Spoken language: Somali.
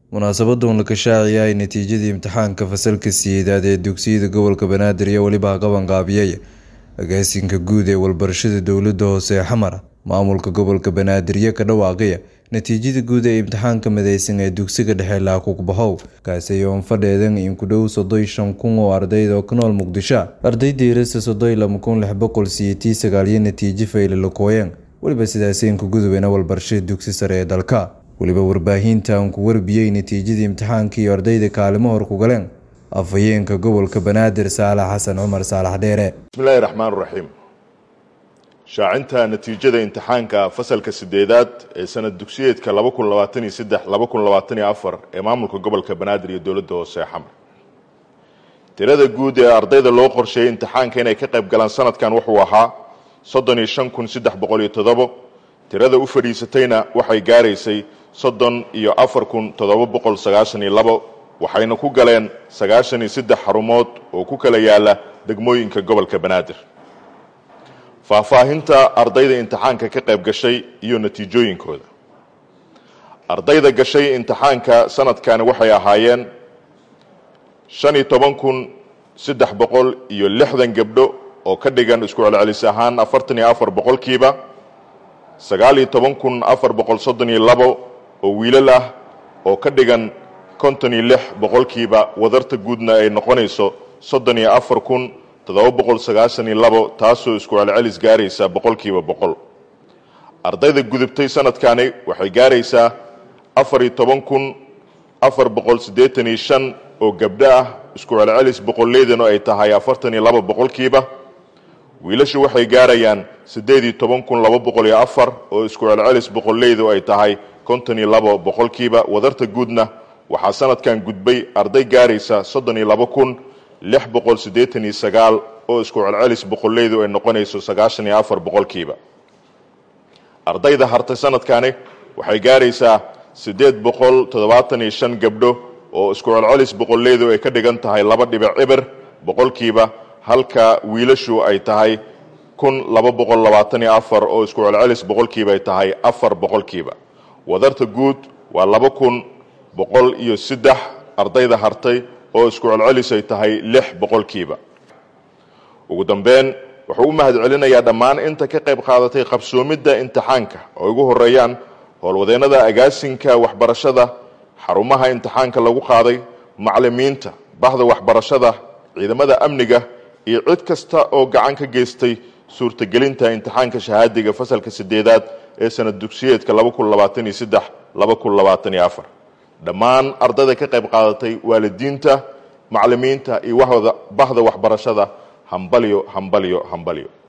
munaasabadan la kashaaciya ay natiijadii imtixaanka fasalka sideedaad ee dugsiyada gobolka banaadir iyo weliba qabanqaabiyey agaasinka guud ee walbarashada dowlada hoose ee xamar maamulka gobolka banaadir iyo ka dhawaaqaya natiijada guud ee imtixaanka mideysan ee dugsiga dhexe laakugbahow kaasi oon fadheedan in ku dhow soddon shan kun oo ardayda oo ku nool muqdisho ardaydiirasa soddon lama kun lix boqol siyeetii sagaaliyo natiijo fayle lakooyeen weliba sidaaseen ku gudubeyna walbarashada dugsi sare ee dalka weliba warbaahinta aan ku warbiyey natiijadii imtixaanka iyo ardayda kaalimo hor ku galeen afhayeenka gobolka banaadir saalax xasan cumar saalax dheere bismillahi raxmaan raxiim shaacinta natiijada imtixaanka fasalka sideedaad ee sanad dugsiyeedka laba kun labaatan iyo saddex laba kun labaatan iyo afar ee maamulka gobolka banaadir iyo dowladda hoose ee xamar tirada guud ee ardayda loo qorsheeyey imtixaanka inay ka qayb galaan sanadkan wuxuu ahaa soddon iyo shan kun saddex boqol iyo toddobo tirada u fadhiisatayna waxay gaaraysay soddon iyo afar kun toddoba boqol sagaashan iyo labo waxayna ku galeen sagaashan iyo saddex xarumood oo ku kala yaala degmooyinka gobolka banaadir faahfaahinta ardayda imtixaanka ka qayb gashay iyo natiijooyinkooda ardayda gashay imtixaanka sanadkani waxay ahaayeen shan iyo toban kun saddex boqol iyo lixdan gabdho oo ka dhigan isku celcelis ahaan afartan iyo afar boqolkiiba sagaal iyo toban kun afar boqol soddon iyo labo oo wiilal ah oo ka dhigan konton iyo lix boqolkiiba wadarta guudna ay noqonayso soddon iyo afar kun toddoba boqol sagaashan iyo labo taasoo isku celcelis gaaraysa boqolkiiba boqol ardayda gudubtay sanadkani waxay gaaraysaa afar iyo toban kun afar boqol siddeetan iyo shan oo gabdho ah isku celcelis boqolleydanu ay tahay afartan iyo laba boqolkiiba wiilashu waxay gaarayaan siddeed iyo toban kun laba boqol iyo afar oo isku celcelis boqolleydu ay tahay konton iyo labo boqolkiiba wadarta guudna waxaa sanadkan gudbay arday gaaraysa soddon iyo laba kun lix boqol siddeetan iyo sagaal oo isku celcelis boqolleydu ay noqonayso sagaashan iyo afar boqolkiiba ardayda hartay sanadkani waxay gaaraysaa siddeed boqol toddobaatan iyo shan gabdho oo isku celcelis boqolleydu ay ka dhigan tahay laba dhibic cibir boqolkiiba halka wiilashu ay tahay kun laba boqol labaatan iyo afar oo isku celcelis boqolkiiba ay tahay afar boqolkiiba wadarta guud waa laba kun boqol iyo saddex ardayda hartay oo isku celcelis ay tahay lix boqolkiiba ugu dambeyn wuxuu u mahad celinayaa dhammaan inta ka qayb qaadatay qabsoomidda imtixaanka oo ugu horeeyaan howlwadeennada agaasinka waxbarashada xarumaha imtixaanka lagu qaaday macalimiinta bahda waxbarashada ciidamada amniga iyo cid kasta oo gacan ka geystay suurtagelinta imtixaanka shahaadiga fasalka sideedaad ee sanad dugsiyeedka laba kun labaatan iyo saddex laba kun labaatan iyo afar dhammaan ardayda ka qayb qaadatay waalidiinta macalimiinta iyo bahda waxbarashada hambalyo hambalyo hambalyo